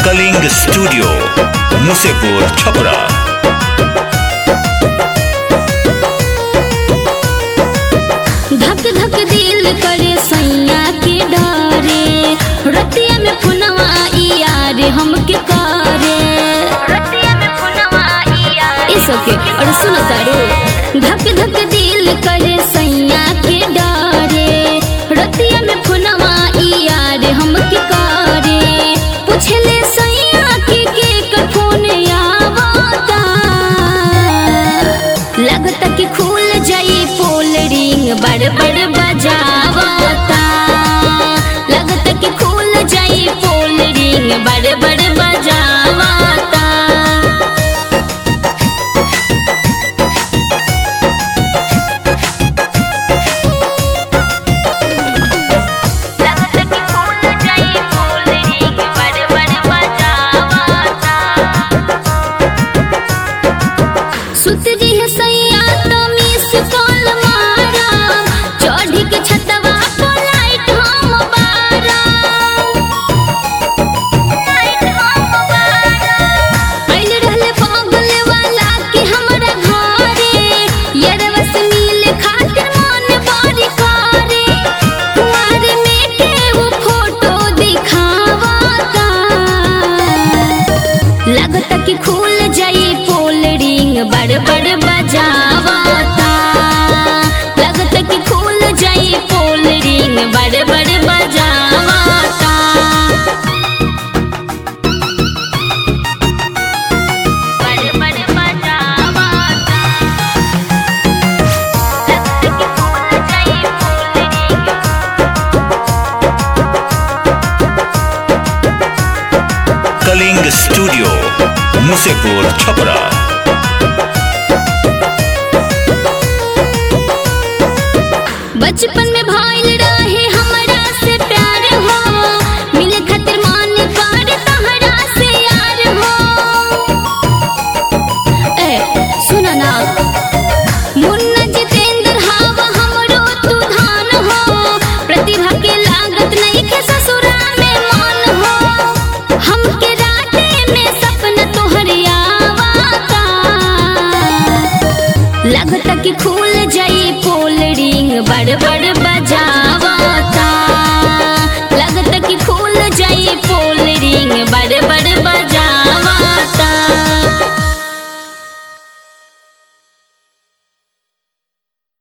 Kalinga studio Musepur Chhapra धक धक दिल करे सैया के डरे रतिया में पुनवा यार हमके करे इस ओके और सुनो तारो धक धक दिल करे सैया के डरे रतिया में पुनवा यार हमके करे पूछले सैया के के कर फोन आवता लगता कि खुल जाई पोल रिंग बड़ बड़ बजावता लगता कि खुल जाई पोल रिंग बड़ बड़ बजावता लगता कि खुल जाई पोल रिंग बड़ बड़ बजावता सुत जी है सैया तो मिस कॉल मारा चढ़ी के छतवा पर लाइट हम बारा लाइट हम बारा आइल रहले पागल वाला के हमरा घरे यरवा से मिले खातिर मन बड़ी करे कुंवारे में के वो फोटो दिखावता लगता कि खुल जाई पोल रिंग बड़ बड़ बजावता लगता कि खुल जाई पोल रिंग बड़ बड़ बजावता बड़ बड़ बजावता लगता कि खुल जाई पोल recording studio Musepur Chhapra बचपन